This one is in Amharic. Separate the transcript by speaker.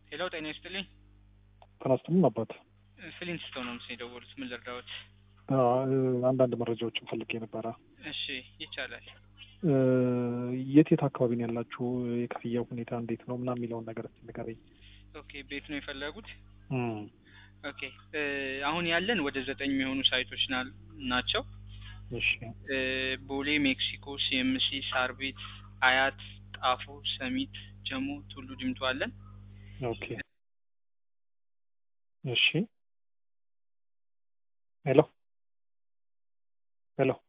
Speaker 1: ሄሎ ጤና ይስጥልኝ።
Speaker 2: ተናስተንም አባት
Speaker 1: ፍሊንት ስቶን ነው ምስ የደወሉት። ምን ልርዳዎት?
Speaker 2: አንዳንድ መረጃዎችን ፈልጌ ነበረ።
Speaker 1: እሺ ይቻላል።
Speaker 2: የት የት አካባቢ ነው ያላችሁ? የክፍያ ሁኔታ እንዴት ነው ምናምን የሚለውን ነገር እስኪ ንገረኝ።
Speaker 1: ኦኬ ቤት ነው የፈለጉት?
Speaker 2: እም፣
Speaker 1: ኦኬ አሁን ያለን ወደ ዘጠኝ የሚሆኑ ሳይቶች ና- ናቸው።
Speaker 2: እሺ
Speaker 1: እ፣ ቦሌ፣ ሜክሲኮ፣ ሲኤምሲ፣ ሳር ቤት፣ አያት፣ ጣፎ፣ ሰሚት፣ ጀሞ፣ ቱሉ ዲምቱ አለን።
Speaker 2: ኦኬ እሺ ሄሎ ሄሎ